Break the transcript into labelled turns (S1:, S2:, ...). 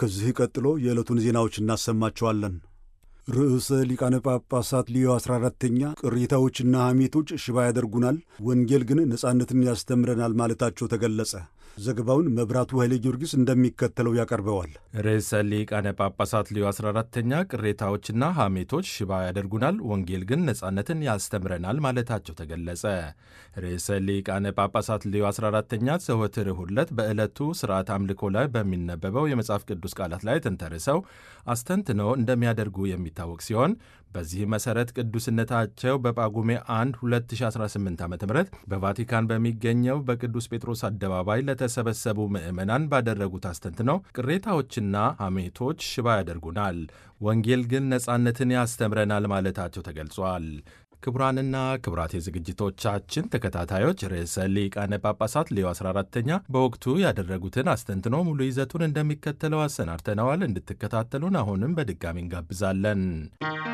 S1: ከዚህ ቀጥሎ የዕለቱን ዜናዎች እናሰማቸዋለን። ርዕሰ ሊቃነ ጳጳሳት ሊዮ 14ተኛ ቅሬታዎችና ሐሜቶች ሽባ ያደርጉናል፣ ወንጌል ግን ነጻነትን ያስተምረናል ማለታቸው ተገለጸ። ዘገባውን መብራቱ ኃይሌ ጊዮርጊስ እንደሚከተለው ያቀርበዋል።
S2: ርዕሰ ሊቃነ ጳጳሳት ሊዮ 14ተኛ ቅሬታዎችና ሐሜቶች ሽባ ያደርጉናል፣ ወንጌል ግን ነጻነትን ያስተምረናል ማለታቸው ተገለጸ። ርዕሰ ሊቃነ ጳጳሳት ሊዮ 14ተኛ ዘወትር እሁድ ዕለት በዕለቱ ስርዓት አምልኮ ላይ በሚነበበው የመጽሐፍ ቅዱስ ቃላት ላይ ተንተርሰው አስተንትነው እንደሚያደርጉ የሚታወቅ ሲሆን በዚህ መሠረት ቅዱስነታቸው በጳጉሜ 1 2018 ዓ ም በቫቲካን በሚገኘው በቅዱስ ጴጥሮስ አደባባይ ለተሰበሰቡ ምዕመናን ባደረጉት አስተንትነው ቅሬታዎችና ሐሜቶች ሽባ ያደርጉናል፣ ወንጌል ግን ነጻነትን ያስተምረናል ማለታቸው ተገልጿል። ክቡራንና ክቡራት የዝግጅቶቻችን ተከታታዮች ርዕሰ ሊቃነ ጳጳሳት ሌዮ 14ተኛ በወቅቱ ያደረጉትን አስተንትኖ ሙሉ ይዘቱን እንደሚከተለው አሰናድተነዋል። እንድትከታተሉን አሁንም በድጋሚ እንጋብዛለን።